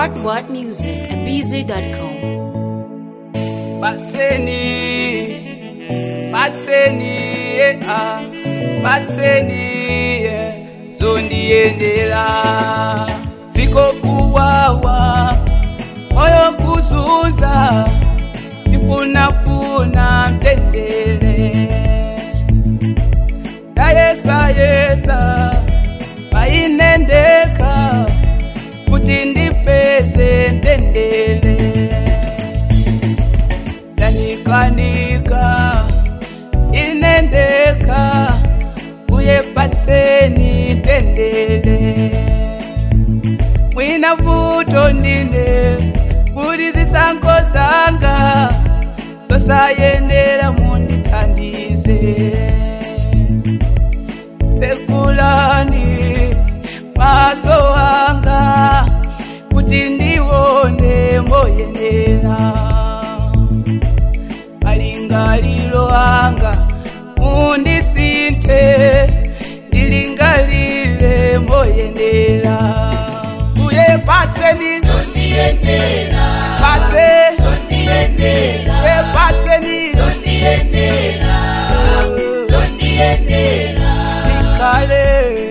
What What Music at BZ.com. Batseni, batseni, eh, ah, batseni, eh, zondiendela ziko kuwawa moyo kuzuza nifunafuna mtendele ndayesa yesa painendeka kuti ndipeze mtendele zanikanika inendeka uye patseni tendele mwina vuto ndine kuti zisankho zanga zosayendera mundithandize sekulani maso anga kuti ndione moyenera malingaliro anga mundisinthe ndilingalire moyenera uye patseni patse uye patseni ikale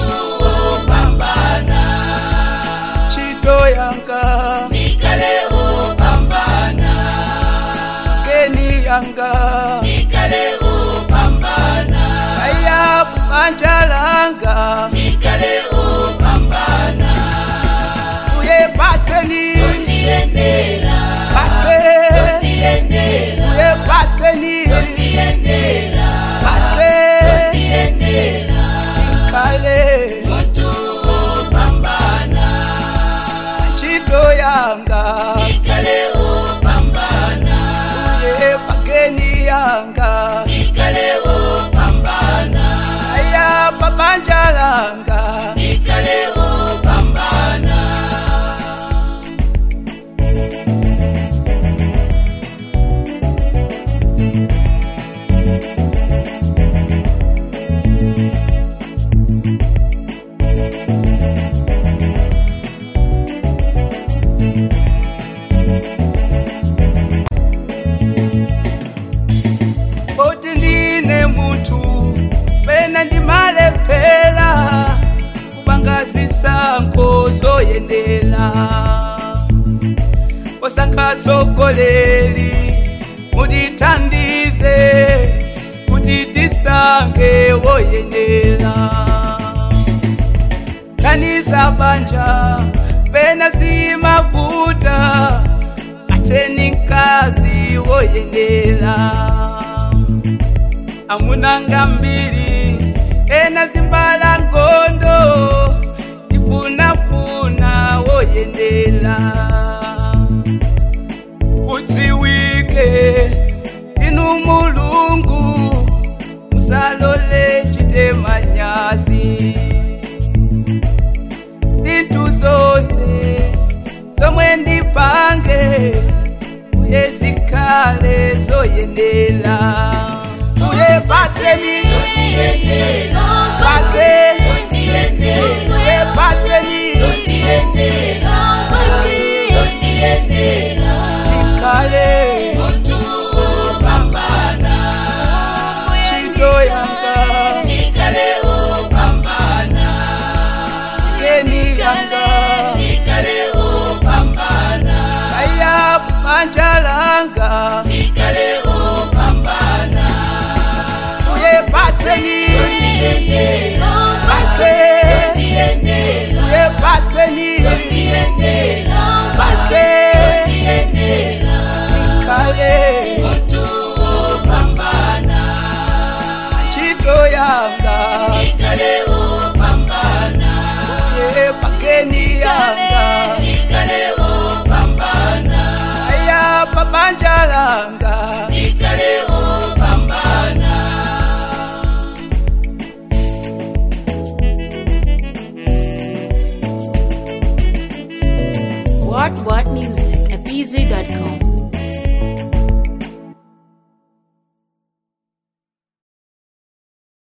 chito yanga geni yanga aya kubanja langa uye patseni patse uye patseni patse ikale chito yanga uye pageni yanga aya pabanja langa kuti ndine munthu pena ndimalephera kupanga zisankho zoyendera posankha tsogoleri mutithandize kuti tisankhe woyendera kaniza banja pena zimavuta patseni mkazi woyendera amunanga mbili ena zimbala ngondo ifunafuna woyendela kudziwike inu mulungu musalole chitemanyazi zinthu zonse zomwe ndipange uye zikhale zoyendela uye patseni patse uye patseni ikhale chito yanga geni yanga aya kubanja langa uye patseni